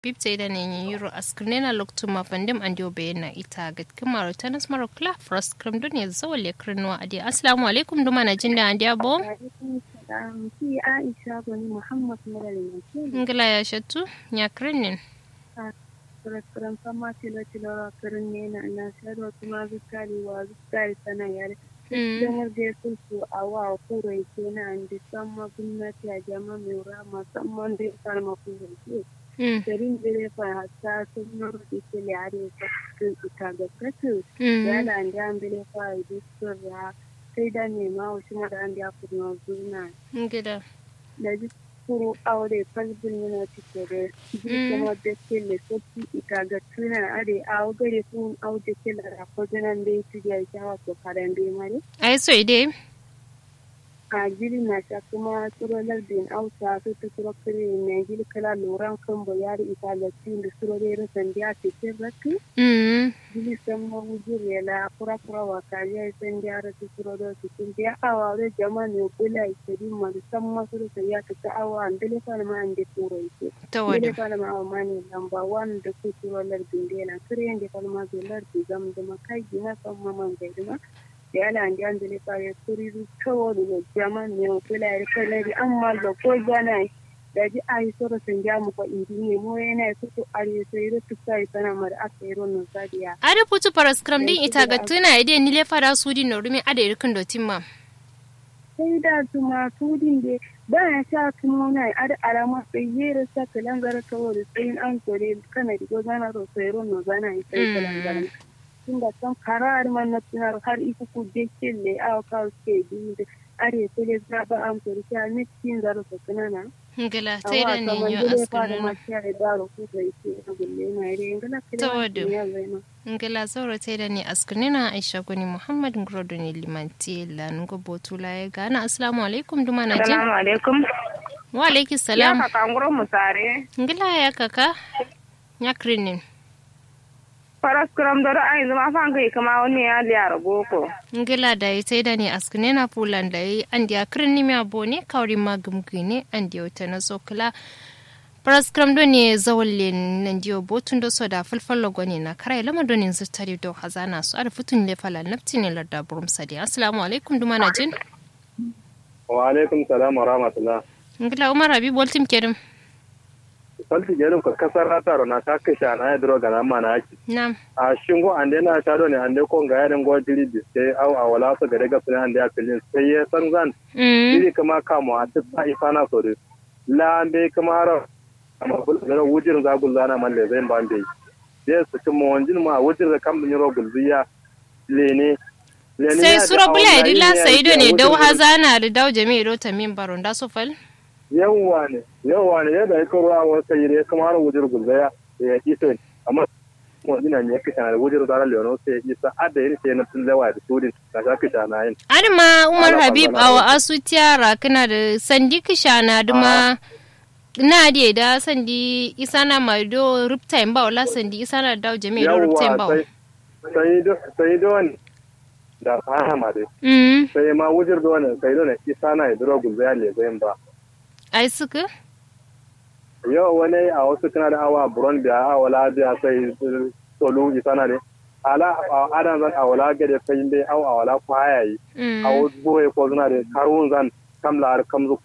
bibteyda yiro askrinena loktuma pandem andi obeyena ita gat kamaro tanas maro kla frost kram dunya zawale krinwa adi assalamu alaikum duma na jinda andi abo ki Aisha bani Muhammad Malali ngila ya shattu nya krinin Kuran fama tilo tilo karin ne na na sharo kuma zukari wa zukari sana yare. Don da ya sulfu a wa kurai ke na an da sama gwamnati a jama mai rama musamman da ya sarma kurai ke. Garin zire fa hatta sun nuru da ke liyare ta cikin ita ga kasu. Ya da an da an bile fa a yi ya sai da nema wasu mara an da ya kuma zuna. Ngida. Da ji kuru aure falbin yana cike da kuma da ke le sofi ita ga tuna are a gare sun auje ke la rafo janan da ya tuya ya wato karen da mare. Ai so ide. A jiri na sha kuma tsoro lardin auta su ta tsoro kare ne jiri kala loran kan bayar ita da tin da tsoro da irin sandiya ce ke rakki. Jiri san ma wujir ya la kura kura wa kariya sandiya da su tsoro da su tin da awa da jama'a ne kula ita din ma san ma su da ya ta awa an dole fa ma an da tsoro ita. Ta wada. Dole fa ma awa ma ne lamba wan da ku tsoro lardin da na kare yanda fa ma zo lardin zam da makai gina san ma man gaidima. da yana da an dole fa ya kuri kawo da jama ne kula ya kala da amma da ko gana da ji ai soro san ja mu ko indi ne mo yana su to are sai ru tu sai sana mar aka yi ronon sadiya Ada putu paraskram din ita ga tuna ide ni le fara sudi no rumi ada irkin dotin ma. sai da tuma tudin da ba ya sha kuma na ada alama sai yera sa kalan gara kawo da tsayin an kore kana da gozana ro sai ronon zana sai kalan gara tunda kan karar man na tunar har iku ku deke le aw ka ke bi da are tele za ba am to ri ne tin zaro to kanana Ngila sai da ni yo askrinena. ma ya da ro ku da yake na gulle na ire ngala Ta kila wadu. ya zaina ngila zaura ta da ni askrinena aisha goni muhammad ngrodo ni limanti la ngo botula ya gana assalamu alaikum duma na jin Salamu alaikum. wa alaiki Ya salam ka kanguro mu tare. ngila ya kaka nya krinin Faras kuram doro ai zama fan kai kama wani ya liyar boko. ngila da yi ta da ni askrinena pulan da yi an dia krini mi abone kawri magum gine an dia wata na sokla Paraskram do ne zawalle nan diyo botun do so da falfallo goni na karai lama do ne zutari do hazana su ar futun le fala nafti ne larda burum sadi assalamu alaikum duma na jin wa alaikum salam wa rahmatullah ngila umar abi boltim kerim salti jerum ka kasar rataro na ta kisha na ya duro gana ma na yaki nam a shingo ande na ta do ne ande ko ga yarin go diri bi sai au a wala su gare ga sunan ande ya filin sai ya san zan mm diri kama kamo a duk sa ifana so de la ande kama har amma bul da wujin za gul zana man le zai ban dai dai su kuma wanjin ma wujin da kam bin ro gulziya lene lene sai ya da sura bula awon ya dila layi ya sai do yi ne a dau wujin da- hazana da dau jami'i do tamin baron da so fal yawwa ne yawwa ne yadda ya karo a wasu yire kuma har wujir gulzaya ya isa amma kuma ina ne kisha da wujir zara leono sai isa adda yin sai na tun lewa da sudin da sha kisha na yin adama umar Ala habib bangana awa asu tiyara kana da sandi kishana duma na de da sandi isana mai do ruptime ba wala sandi isana da dau jami'i do ruptime ba yawwa sai sai do sai do ne da fahama dai mm sai ma wujir do ne sai do ne isa na ya duro gulzaya le zai ba ai suka yau wani a wasu kana da awa buron biya a wala biya sai solu isa na ne ala a adan zan a wala gade sai dai au a wala kwaya yi mm a wasu boye ko zuna da karun zan kam la har kam zu